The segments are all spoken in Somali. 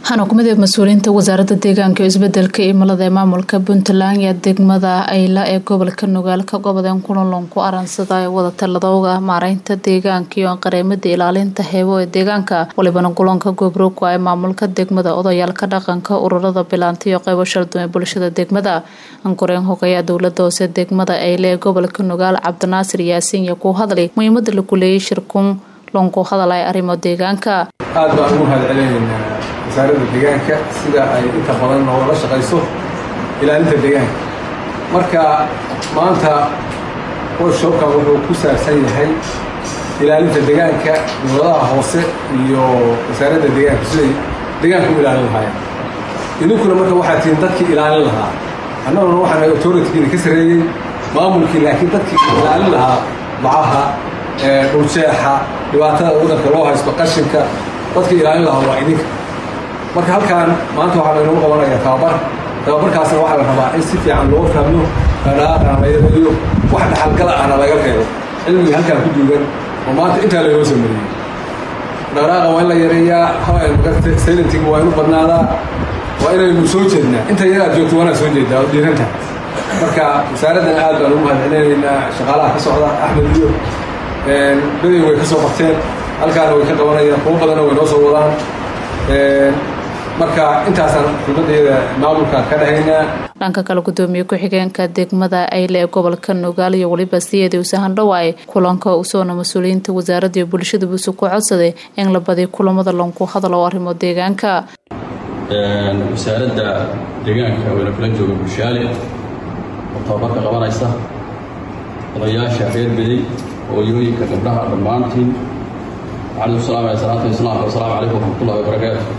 waxaana kumid mas-uuliyiinta wasaaradda deegaanka iyo isbedelka cimilada ee maamulka puntland iyo degmada ayla ee gobolka nugaal ka gobodeen kulanlan ku aransada ee wada taladooga maareynta deegaanka iyo qareemada ilaalinta heebo ee deegaanka walibana kulanka goobroog ee maamulka degmada odayaalka dhaqanka ururada bilaanta iyo qeybo shalduun ee bulshada degmada ankoreen hogeeya dowlada hoose degmada ayle ee gobolka nugaal cabdinaasir yaasiin iyo ku hadlay muhiimada lagu leeyay shirkun lonku hadalay arrimo deegaanka aad baan ugu mahad celinaynaa wasaaradda deegaanka sida ay inta badan noogala shaqayso ilaalinta deegaanka marka maanta workshopkan wuxuu ku saabsan yahay ilaalinta deegaanka dowladaha hoose iyo wasaaradda deegaanka siday deegaanka u ilaalin lahaayeen idinkuna marka waxaa tihiin dadkii ilaalin lahaa annaguna waxaan authoritygiina ka sarreeyey maamulkii laakiin dadkii ilaalin lahaa bacaha dhuljeexa dhibaatada wadanka loo haysto qashinka dadkii ilaalin lahaa waa idinka marka halkaan maanta waxaa laynagu qabanayaa tababar tababarkaasna waxaa la rabaa in si fiican loo fahmo dhaqdhaqaaqana laga eliyo wax dhaxalgala ahna laga reebo cilmiga halkaan ku duugan oo maanta intaa laynoo soo mariyey dhaqdhaqaaqa waa in la yareeyaa saylantiga waa inu badnaadaa waa inaynu soo jeednaa inta yaraad joogto waanaa soo jeedaa oo dhiirantaha marka wasaaraddan aad baan ugu mahad celinaynaa shaqaalaha ka socda axmed iyo beday way ka soo qabteen halkaana way ka qabanayaan kuwo badanna way noo soo wadaan marka intaasaan xubnadeeda maamulka ka dhahaynaa dhanka kale gudoomiye ku-xigeenka degmada ayle ee gobolka nugaal iyo weliba siyeedii usahan dhawaay kulanka usoona mas-uuliyiinta wasaaradda iyo bulshada buuse ku codsaday in la badiy kulamada lonku hadal oo arrimo deegaanka wasaaradda deegaanka wayna kula jooga bulshaale oo tababarka qabanaysa odayaasha reer beday hooyooyinka gabdhaha dhammaantiin waxaan isu salaamaya salaanta islaamka wasalaamu calaykum waraxmatullahi wabarakaatu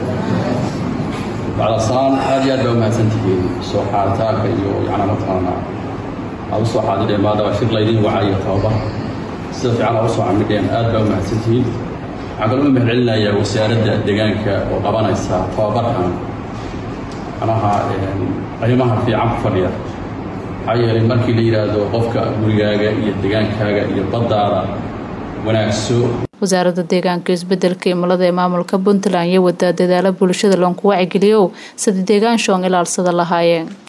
bacda salaan aad iyo aad baa umahadsantihiin soo xaaritaanka iyo yacnaa mataqaana aad u soo xaadidheen maadaama shir laydin wacayo tababar sida fiican aa u soo camidheen aad baa umahadsantihiin waxaan kaloo u mahad celinayaa wasaaradda deegaanka oo qabanaysa tababarkan macnaha qiimaha fiican ku fadhiya maxaa yeelay markii la yidhaahdo qofka gurigaaga iyo degaankaaga iyo baddaada wanaagso wasaaradda deegaanka iyo isbedelka cimilada ee maamulka puntland iyo wadaa dadaalo bulshada loonku wacigeliyow sida deegaan shoon ilaalsada lahaayeen